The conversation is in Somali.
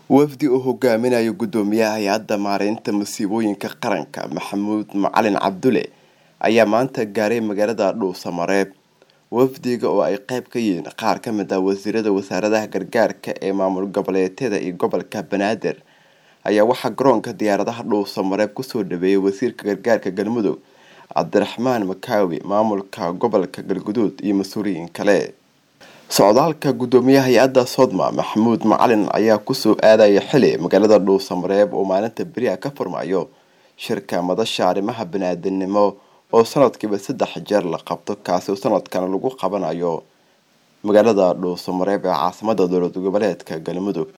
wafdi uu hogaaminayo gudoomiyaha hay-adda maareynta masiibooyinka qaranka maxamuud macalin cabdulle ayaa maanta gaaray magaalada dhuusamareeb wafdiga oo ay qeyb ka yihiin qaar ka mid ah wasiirada wasaaradaha gargaarka ee maamul goboleedyada iyo gobolka banaadir ayaa waxaa garoonka diyaaradaha dhuusamareeb kusoo dhaweeyay wasiirka gargaarka galmudug cabdiraxmaan makaawi maamulka gobolka galguduud iyo mas-uuliyiin kale socdaalka gudoomiyaha hay-adda sodma maxamuud macalin ayaa kusoo aadaya xili magaalada dhuusamareeb oo maalinta beriha ka furmayo shirka madasha arrimaha baniaadanimo oo sanadkiiba saddex jeer la qabto kaasi oo sanadkan lagu qabanayo magaalada dhuusamareeb ee caasimada dowlad goboleedka galmudug